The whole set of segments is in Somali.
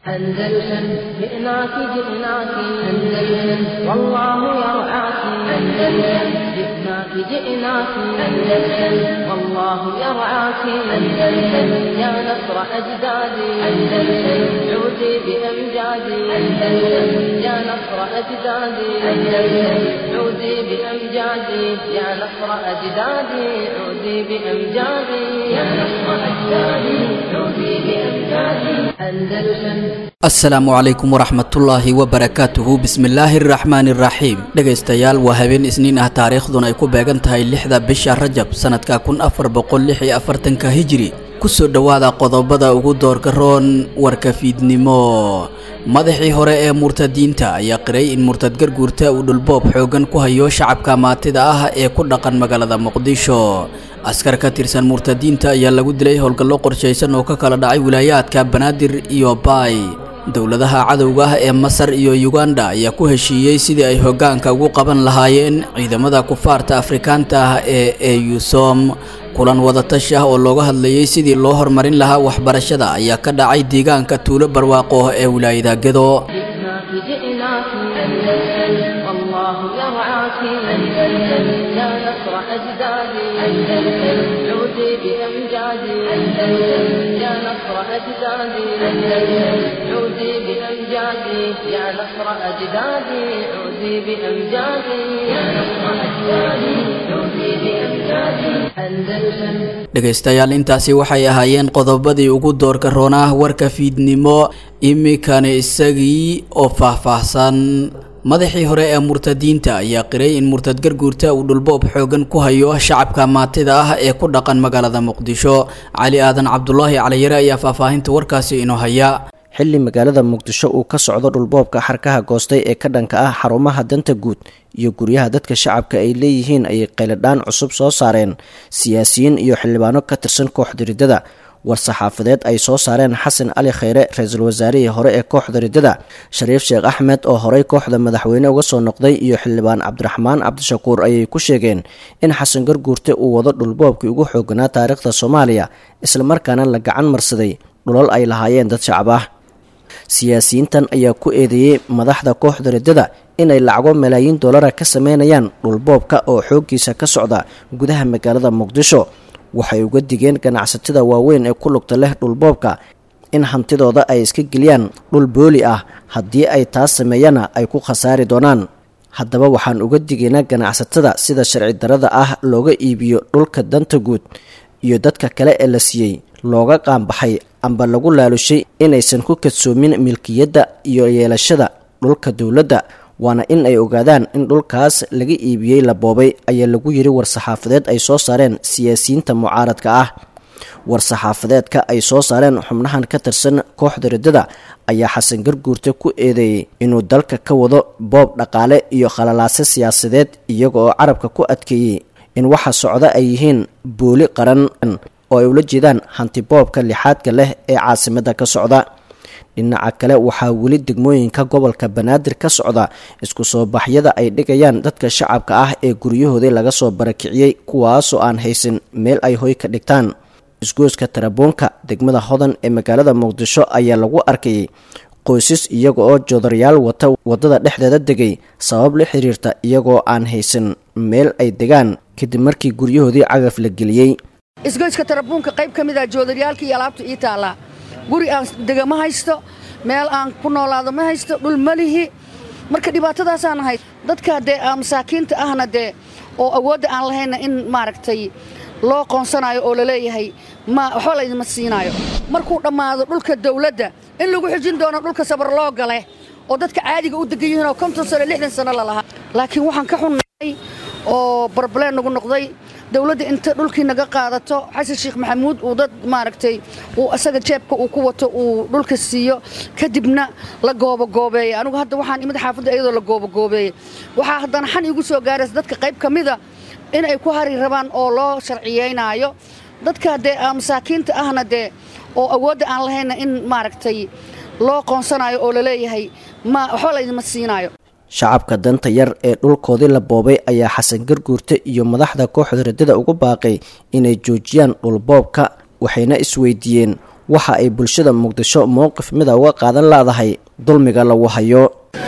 أندلسن جئناك جئناك أندلسن والله يرعاك أندلسن جئناك جئناك أندلسن والله يرعاك أندلسن يا نصر أجدادي أندلسن عودي بأمجادي أندلسن يا نصر أجدادي أندلسن عودي بأمجادي يا نصر أجدادي عودي بأمجادي يا نصر أجدادي عودي بأمجادي أندلسن asalaamu calaykum waraxmatullaahi wabarakaatuhu bismillaahi araxmaani iraxiim dhegaystayaal waa habeen isniin ah taariikhduna ay ku beegan tahay lixda bisha rajab sanadka kun afar boqol lix iyo afartanka hijiri kusoo dhowaada qodobada ugu doorgaroon warka fiidnimo madaxii hore ee murtadiinta ayaa qiray in murtad garguurta uu dhulboob xoogan ku hayo shacabka maatida ah ee ku dhaqan magaalada muqdisho askar ka tirsan murtadiinta ayaa lagu dilay howlgallo qorshaysan oo ka kala dhacay wilaayaadka banaadir iyo baay dowladaha cadowga ah ee masar iyo yuganda ayaa ku heshiiyey sidii ay hoggaanka ugu qaban lahaayeen ciidamada kufaarta afrikaanta ah ee eusom kulan wadatashi ah oo looga hadlayey sidii loo horumarin lahaa waxbarashada ayaa ka dhacay deegaanka tuulo barwaaqo ee wilaayada gedo جئناك جئناك أندلسن والله يرعاك أندلسن يا نصر أجدادي أندلسن عودي بأمجادي أندلسن يا نصر أجدادي أندلسن عودي بأمجادي يا نصر أجدادي عودي بأمجادي يا نصر أجدادي عودي بأمجادي أندلسن dhegaystayaal intaasi waxay ahaayeen qodobadii ugu doorka roonah warka fiidnimo iminkana isagii oo faahfaahsan madaxii hore ee murtadiinta ayaa qiray in murtad garguurta uu dhulboob xoogan ku hayo shacabka maatida ah ee ku dhaqan magaalada muqdisho cali aadan cabdulaahi caliyare ayaa faahfaahinta warkaasi inoo haya xilli magaalada muqdisho uu ka socdo dhulboobka xarkaha goostay ee ka dhanka ah xarumaha danta guud iyo guryaha dadka shacabka ay leeyihiin ayay qayladhaan cusub soo saareen siyaasiyiin iyo xildhibaano ka tirsan kooxda riddada war-saxaafadeed ay soo saareen xasan cali khayre ra-iisul wasaarihii hore ee kooxda riddada shariif sheekh axmed oo horey kooxda madaxweyne uga soo noqday iyo xildhibaan cabdiraxmaan cabdishakuur ayay ku sheegeen in xasan garguurte uu wado dhulboobkii ugu xooganaa taariikhda soomaaliya islamarkaana la gacan marsaday dhulal ay lahaayeen dad shacab ah siyaasiyiintan ayaa ku eedeeyey madaxda kooxda riddada inay lacago malaayiin dollara ka sameynayaan dhulboobka oo xooggiisa ka socda gudaha magaalada muqdisho waxay uga digeen ganacsatada waaweyn ee ku lugta leh dhulboobka in hantidooda ay iska geliyaan dhul booli ah haddii ay taas sameeyana ay ku khasaari doonaan haddaba waxaan uga digaynaa ganacsatada sida sharci darada ah looga iibiyo dhulka danta guud iyo dadka kale ee la siiyey looga qaanbaxay amba lagu laalushay inaysan ku kadsoomin milkiyadda iyo yeelashada dhulka dowladda waana in ay ogaadaan in dhulkaas laga iibiyey la boobay ayaa lagu yiri war-saxaafadeed ay soo saareen siyaasiyiinta mucaaradka ah war-saxaafadeedka ay soo saareen xubnahan ka tirsan kooxda riddada ayaa xasan garguurte ku eedeeyey inuu dalka ka wado boob dhaqaale iyo khalalaase siyaasadeed iyaga oo carabka ku adkeeyey in waxa socda ay yihiin booli qaran oo ay ula jeedaan hantiboobka lixaadka leh ee caasimadda ka socda dhinaca kale waxaa weli degmooyinka gobolka banaadir ka socda isku soo baxyada ay dhigayaan dadka shacabka ah ee guryahoodii laga soo barakiciyey kuwaasoo aan haysan meel ay hoy ka dhigtaan isgooska tarabuunka degmada hodan ee magaalada muqdisho ayaa lagu arkayay qoysas iyaga oo joodaryaal wata waddada dhexdeeda degay sabab la xiriirta iyagoo aan haysan meel ay degaan kadib markii guryahoodii cagaf la geliyey isgoyska tarabuunka qayb ka mid ah joodaryaalka iyo alaabta ii taallaa guri aan dega ma haysto meel aan ku noolaado ma haysto dhul ma lihi marka dhibaatadaasaan ahayd dadka dee masaakiinta ahna dee oo awoodda aan lahayna in maaragtay loo qoonsanayo oo laleeyahay ma waxba laydima siinaayo markuu dhammaado dhulka dawladda in lagu xijin doono dhulka sabarloo gale oo dadka caadiga u degan yihiin oo konton sano lixdan sano lalahaa laakiin waxaan ka xunnahay oo barbaleen nagu noqday dawladda inta dhulkii naga qaadato xasan sheekh maxamuud uu dad maaragtay uu asaga jeebka uu ku wato uu dhulka siiyo kadibna la goobagoobeeyey anigu hadda waxaan imid xaafadda iyadoo la goobagoobeeyey waxaa haddana xan iigu soo gaaraysa dadka qayb ka mida in ay ku hari rabaan oo loo sharciyeynaayo dadka dee masaakiinta ahna dee oo awoodda aan lahayna in maaragtay loo qoonsanayo oo laleeyahay ma waxba laydima siinaayo shacabka danta yar ee dhulkoodii la boobay ayaa xasan garguurte iyo madaxda kooxda riddada ugu baaqay inay joojiyaan dhulboobka waxayna isweydiiyeen waxa ay bulshada muqdisho mowqif mida uga qaadan laadahay dulmiga lagu hayo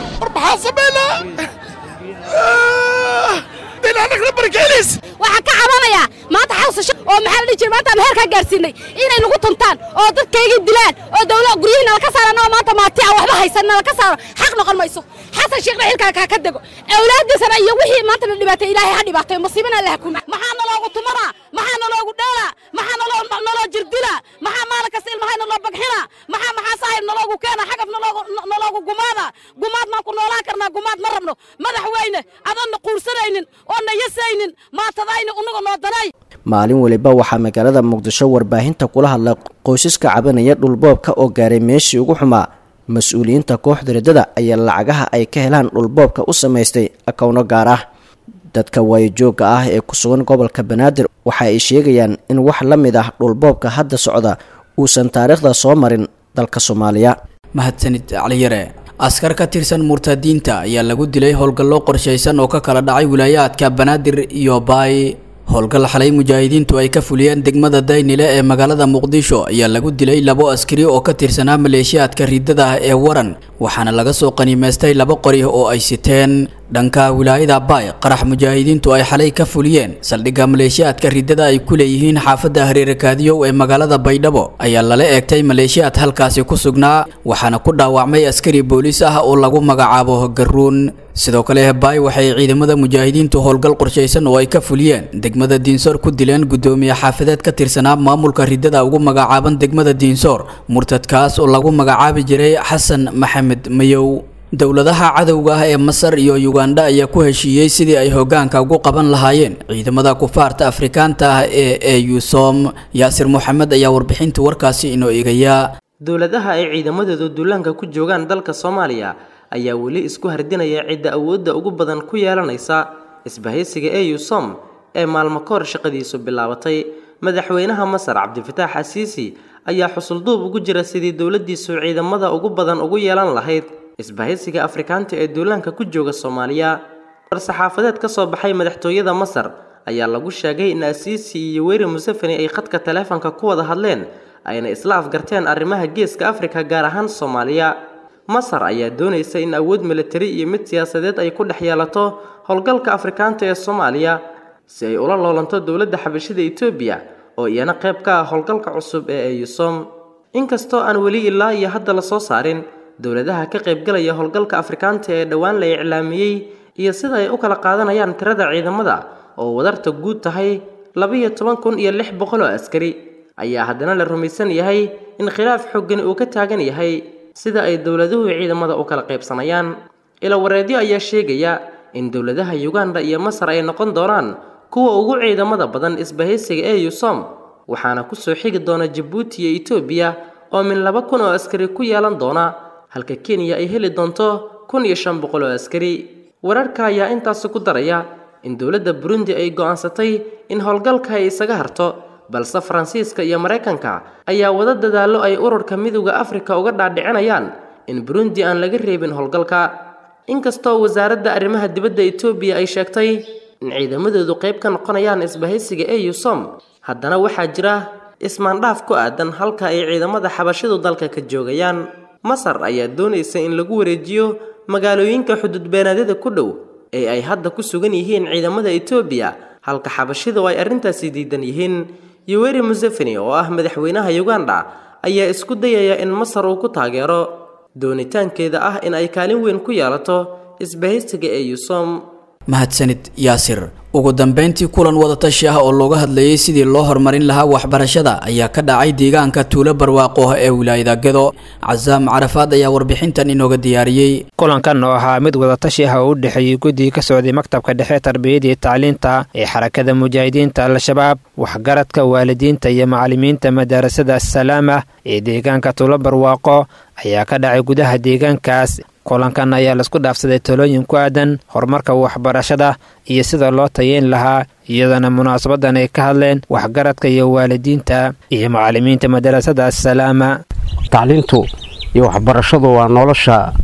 waxaan ka cabanayaa maanta xawsasho oo maxaa la dhihi jira maanta aan heerkaa gaarsiinay inay nagu tuntaan oo dadkaygii dilaan oo dawla guryihii nala ka saara anagoo maanta maati aan waxba haysan nala ka saaro xaq noqon mayso xasan sheekhna xilkaa kaa ka dego awlaadiisana iyo wixii maanta la dhibaatay ilaahay ha dhibaatayo musiibana alla ha kuma maxaa naloogu tumanaa maxaa naloogu dheelaa maxaa naloo naloo jirdilaa maxaa maalin kasta ilmahay naloo bagxinaa maxaa maxaa saahib naloogu keena xagaf naloogu naloogu gumaada gumaad maan ku noolaan karnaa gumaad ma rabno madaxweyne adanna quursanaynin oo na yasaynin maatadayni unaga noo danay maalin weliba waxaa magaalada muqdisho warbaahinta kula hadlay qoysaska cabanaya dhulboobka oo gaaray meeshii ugu xumaa mas-uuliyiinta kooxda riddada ayaa lacagaha ay ka helaan dhulboobka u samaystay akowno gaar ah dadka waayojoogga ah ee ku sugan gobolka banaadir waxa ay sheegayaan in wax la mid ah dhulboobka hadda socda uusan taariikhda soo marin dalka soomaaliya mahadsanid caliyare askar ka tirsan murtadiinta ayaa lagu dilay howlgallo qorshaysan oo ka kala dhacay wilaayaadka banaadir iyo baay howlgal xalay mujaahidiintu ay ka fuliyeen degmada daynile ee magaalada muqdisho ayaa lagu dilay labo askari oo ka tirsanaa maleeshiyaadka riddada ah ee waran waxaana laga soo qaniimaystay laba qori oo ay siteen dhanka wilaayada baay qarax mujaahidiintu ay xalay ka fuliyeen saldhigga maleeshiyaadka riddada ay ku leeyihiin xaafadda hareerakaadiyow ee magaalada baydhabo ayaa lala eegtay maleeshiyaad halkaasi ku sugnaa waxaana ku dhaawacmay askari booliis ah oo lagu magacaabo garuun sidoo kale baay waxay ciidamada mujaahidiintu howlgal qorshaysan oo ay ka fuliyeen degmada diinsoor ku dileen guddoomiye xaafadeed ka tirsanaa maamulka riddada ugu magacaaban degmada diinsoor murtadkaas oo lagu magacaabi jiray xasan maxamed mayow dowladaha cadowga ah ee masar iyo yugandha ayaa ku heshiiyey sidii ay hoggaanka ugu qaban lahaayeen ciidamada kufaarta afrikaanta ah ee eusom yaasir moxamed ayaa warbixinta warkaasi inoo eegaya dowladaha ay ciidamadoodu duulaanka ku joogaan dalka soomaaliya ayaa weli isku hardinaya cidda awoodda ugu badan ku yeelanaysa isbahaysiga eusom ee maalmo kahor shaqadiisu bilaabatay madaxweynaha masar cabdifataax asiisi ayaa xusulduub ugu jira sidii dowladdiisu ciidamada ugu badan ugu yeelan lahayd isbahaysiga afrikaanta ee duulaanka ku jooga soomaaliya war-saxaafadeed ka soo baxay madaxtooyada masar ayaa lagu sheegay in asiisi iyo weri museveni ay khadka taleefanka ku wada hadleen ayna isla afgarteen arrimaha geeska afrika gaar ahaan soomaaliya masar ayaa doonaysa in awood militari iyo mid siyaasadeed ay ku dhex yeelato howlgalka afrikaanta ee soomaaliya si ay ula loolanto dowladda xabashida etoobiya oo iyana qayb ka ah howlgalka cusub ee eusom inkastoo aan weli ilaa iyo hadda la soo saarin dowladaha ka qaybgalaya howlgalka afrikaanta ee dhowaan la iclaamiyey iyo sida ay u kala qaadanayaan tirada ciidamada oo wadarta guud tahay labiyo toban kun iyo lix boqol oo askari ayaa haddana la rumaysan yahay in khilaaf xoogani uu ka taagan yahay sida ay dowladuhu ciidamada u kala qaybsanayaan ila wareedyo ayaa sheegaya in dowladaha yuganda iyo masar ay noqon doonaan kuwa ugu ciidamada badan isbahaysiga ee yusom waxaana kusoo xigi doona jabuuti iyo etoobiya oo min laba kun oo askari ku yeelan doona halka kenya ay heli doonto kun iyo shan boqol oo askari wararka ayaa intaasi ku daraya in dowladda burundi ay go'aansatay in howlgalka ay isaga harto balse faransiiska iyo maraykanka ayaa wada dadaallo ay ururka midowda afrika uga dhaadhicinayaan in burundi aan laga reebin howlgalka inkastoo wasaaradda arrimaha dibadda etoobiya ay sheegtay in ciidamadoodu qayb ka noqonayaan isbahaysiga eusom haddana waxaa jira ismaandhaaf ku aadan halka ay ciidamada xabashidu dalka ka joogayaan masar ayaa doonaysa in lagu wareejiyo magaalooyinka xuduudbeenaadyada ku dhow ee ay hadda ku sugan yihiin ciidamada etoobiya halka xabashidu ay arrintaasi diidan yihiin yoweri museveni oo ah madaxweynaha uganda ayaa isku dayaya in masar uu ku taageero doonitaankeeda ah in ay kaalin weyn ku yeelato isbahaysiga ee yusom mahadsanid yaasir ugu dambeyntii kulan wadatashi ah oo looga hadlayay sidii loo horumarin lahaa waxbarashada ayaa ka dhacay deegaanka tuulo barwaaqo ee wilaayada gedo casaam carafaad ayaa warbixintan inooga diyaariyey kulankan oo ahaa mid wadatashi ah oo u dhexeeyey guddiga ka socday maktabka dhexe tarbiyada iyo tacliinta ee xarakada mujaahidiinta al-shabaab waxgaradka waalidiinta iyo macallimiinta madarasada assalaama ee deegaanka tuulo barwaaqo ayaa ka dhacay gudaha deegaankaas kulankan ayaa laisku dhaafsaday talooyin ku aadan horumarka waxbarashada iyo sida loo tayeyn lahaa iyadoona munaasabadan ay ka hadleen waxgaradka iyo waalidiinta iyo macallimiinta madarasada assalaama tacliintu iyo waxbarashadu waa nolosha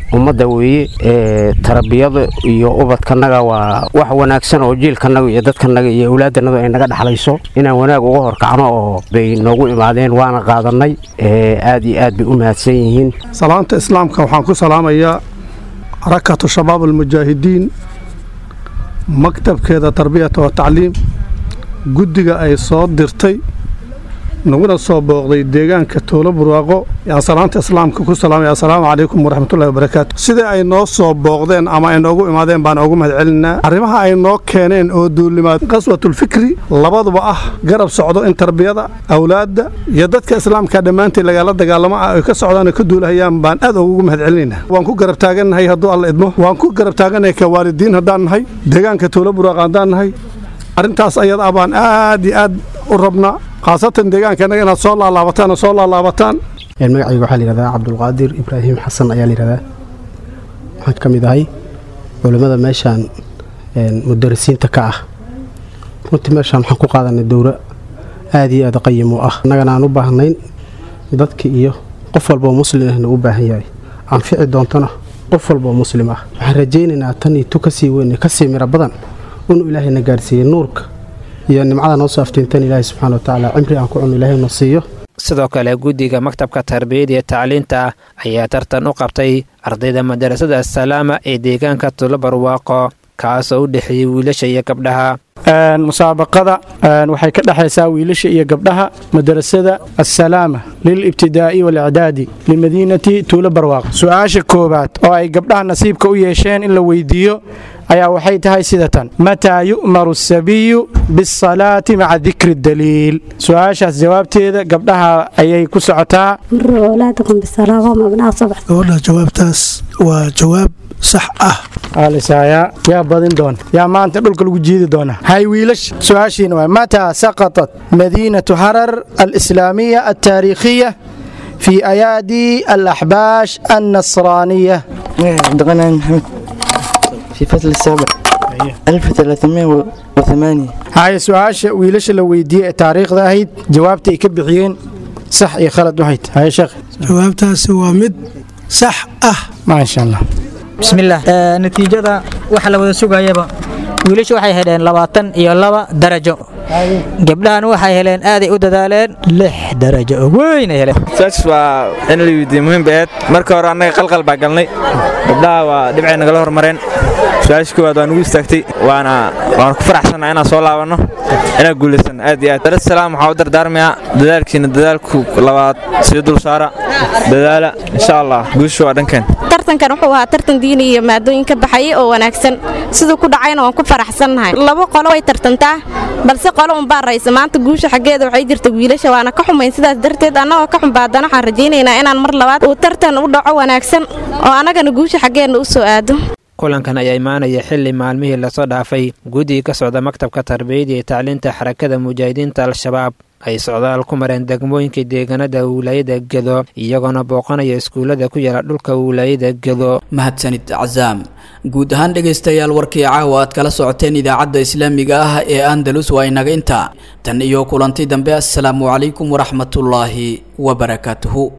ummadda weeye tarbiyada iyo ubadkanaga waa wax wanaagsan oo jiilkanaga iyo dadkanaga iyo awlaadanaga ay naga dhexlayso inaan wanaag uga horkacno oo bay noogu imaadeen waana qaadanay aad iyo aad bay u mahadsan yihiin salaanta islaamka waxaan ku salaamayaa rakatu shabaab almujaahidiin maktabkeeda tarbiyata wa tacliim guddiga ay soo dirtay naguna soo booqday deegaanka toolo burwaaqo yaan salaanta islaamka ku salaamaya assalaamu calaykum waraxmatullahi wabarakaatu sidai ay noo soo booqdeen ama ay noogu imaadeen baan ugu mahad celinaa arrimaha ay noo keeneen oo duulimaad qaswatulfikri labaduba ah garab socdo in tarbiyada awlaadda iyo dadka islaamka dhammaantii lagala dagaalamo ah ay ka socdaan oo ka duulahayaan baan aad ugu mahad celinaynaa waan ku garab taagannahay hadduu alla idmo waan ku garab taagannahay ka waalidiin haddaan nahay deegaanka toolo burwaaqo haddaan nahay arrintaas ayada ah baan aad iyo aad u rabnaa khaasatan deegaankaanaga inaad soo laalaabataan oo soo laalaabataan magacayga waxaa layihahdaa cabdulqaadir ibraahim xasan ayaa layihahdaa waxaan ka mid ahay culimmada meeshaan mudarisiinta ka ah runtii meeshaan waxaan ku qaadanay dowro aad iyo aad qayim u ah annagana aan u baahnayn dadka iyo qof walboo muslim ahna u baahan yahay anfici doontona qof walboo muslim ah waxaan rajaynaynaa tan iyo tu kasii weyn kasii miro badan inuu ilaahayna gaarsiiyey nuurka iyo nimcada noo soo aftiintan ilaahay subxana wa tacaala cimri aan ku cunno ilaahay na siiyo sidoo kale guddiga maktabka tarbiyada iyo tacliinta ayaa tartan u qabtay ardayda madarasada assalaama ee deegaanka tulo barwaaqo kaasoo u dhexeeyey wiilasha iyo gabdhaha musaabaqada waxay ka dhexaysaa wiilasha iyo gabdhaha madarasada assalaama lilibtidaa'i walicdaadi limadiinati tuulo barwaaqo su-aasha koowaad oo ay gabdhaha nasiibka u yeesheen in la weydiiyo ayaa waxay tahay sida tan mataa yu'maru asabiyu biasalaati maca dikri daliil su-aashaas jawaabteeda gabdhaha ayay ku socotaa gabadha jawaabtaas waa jawaab sax ah aalisaayaa yaa badin doona yaa maanta dhulka lagu jiidi doona hay wiilasha su-aashiina waa mataa saqatat madiinatu harar alislaamiya altaariikhiya في أيادي الأحباش النصرانية عبدالغني محمد في فصل السابع 1308 هاي سؤال ويلش لو ويدي تاريخ ذاهيد جوابتي كبحيين صح يا خالد وحيد هاي شيخ jawaabtaasi waa mid sax ah ما شاء الله bismillaah natiijada waxa la wada sugayaba wiilashu waxay heleen labaatan iyo laba darajo gabdhahan waxay heleen aaday u dadaaleen lix darajo oo weyn ay heleen saas waa in la weydiiye muhiim baeed marka hore annaga qalqal baa galnay gabdhaha waa dhibcay nagala hormareen su-aasha koowaad waa nugu istaagtay waana waan ku faraxsannaha inaan soo laabanno inaan guulaysan aad iyo aad darsalaam waxaa u dardaarmayaa dadaalkiina dadaalku labaad sii dul saara dadaala insha allah guusha waa dhankeen tartankan wuxuu ahaa tartan diini iyo maadooyin ka baxayay oo wanaagsan siduu ku dhacayna waan ku faraxsannahay laba qolo way tartantaa balse qolo unbaa raysa maanta guusha xaggeeda waxay jirta wiilasha waana ka xumayn sidaas darteed annagoo ka xumbaadana waxaan rajaynaynaa inaan mar labaad uu tartan u dhaco wanaagsan oo annagana guusha xaggeenna u soo aado kulankan ayaa imaanaya xili maalmihii lasoo dhaafay guddiga ka socda maktabka tarbiyada iyo tacliinta xarakada mujaahidiinta al-shabaab ay socdaal ku mareen degmooyinka deegaanada wilaayada gedo iyagoona booqanaya iskuullada ku yaala dhulka wilaayada gedo mahadsanid casaam guud ahaan dhegaystayaal warkii caawa aad kala socoteen idaacadda islaamiga ah ee andalus waa inaga intaa tan iyo kulanti dambe assalaamu calaykum waraxmatullaahi wabarakaatuhu